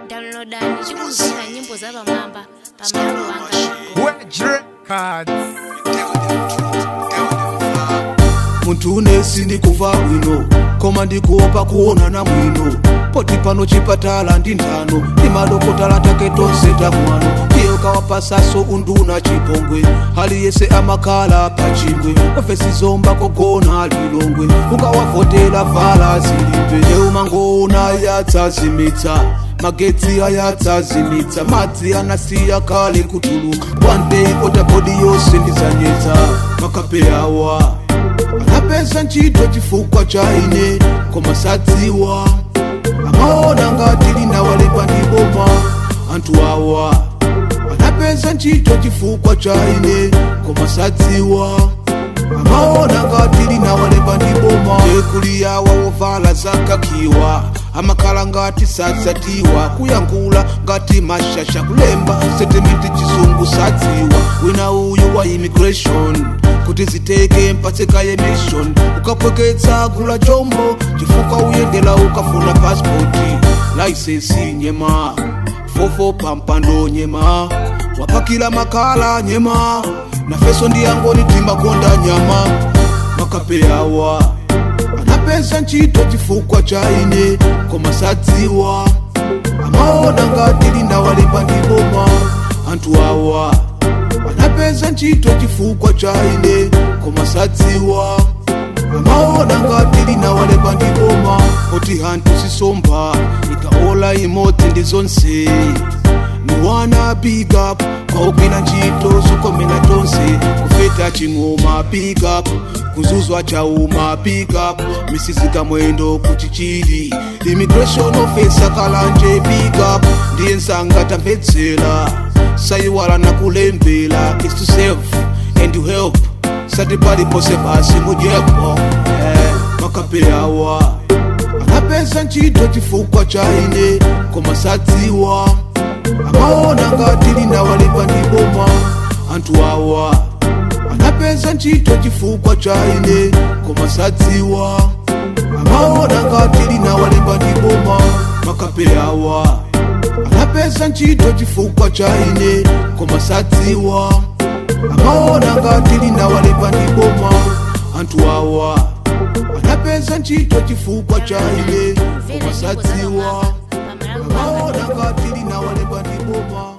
downloadani tikumvera nyimbo za pamwamba pa malo wanga Wedge Records. muntu unesi ndikuva bwino koma ndikuopa kuonana mwino poti pano chipatala ndi nthano ndi madokotala take tonse tamwano iye ukawapasaso unduna chipongwe aliyese amakhala pachingwe ofesi zomba kogona lilongwe ukawavotera vala zilimbe eumangoona yadzazimitsa magetsi ayadzazimitsa madzi anasiya kale kutuluka one day otabodi yonse ndizanyetsa makapeyawa anapeza ntchito chifukwa cha ine koma sadziwa amaona ngati linawalemba ndi boma anthu awa anapeza ntchito chifukwa cha ine koma sadziwa amaona ngati linawalemba ndi boma ekuliyawa wovala zakakiwa amakhala ngati sadzatiwa kuyankhula ngati mashasha kulemba setemiti chizungu sadziwa wina uyu wa immigration kuti ziteke mpatseka ye mission ukapweketsa gula chombo chifukwa uyendela ukafuna pasipoti laisensi nyema fofo pampando nyema wapakila makala nyema nafeso ndiyangoni timakonda nyama makapeyawa anapeza ntchito chifukwa cha ine koma sadziwa amaona ngati linawalemba ndi boma anthu awa anapeza ntchito chifukwa cha ine koma sadziwa amaona ngati linawalemba ndi boma oti hanthu sisomba ikaola imodzi ndi zonse miwana big up kwaugwira ntchito zokomera tonse kufeta ching'oma big up kuzuzwa chauma big up misizika mwendo kuti chili immigration officer kalanje big up ndiye nsanga tamvetsera sayiwala nakulembera is to save and to help sati palipose pasi mujepo eh, makapeyawa anapeza ntchito chifukwa cha ine koma sadziwa amaona ngati linawalemba ndi boma anthu awa anapeza ntchito chifukwa cha ine koma sadziwa amaona ngati linawalemba ndi boma makapeyawa anapeza ntchito chifukwa cha ine koma sadziwa amaona ngati linawalemba ndi boma anthu awa anapeza ntchito chifukwa cha ine koma sadziwa amaona ngati linawalemba ndi boma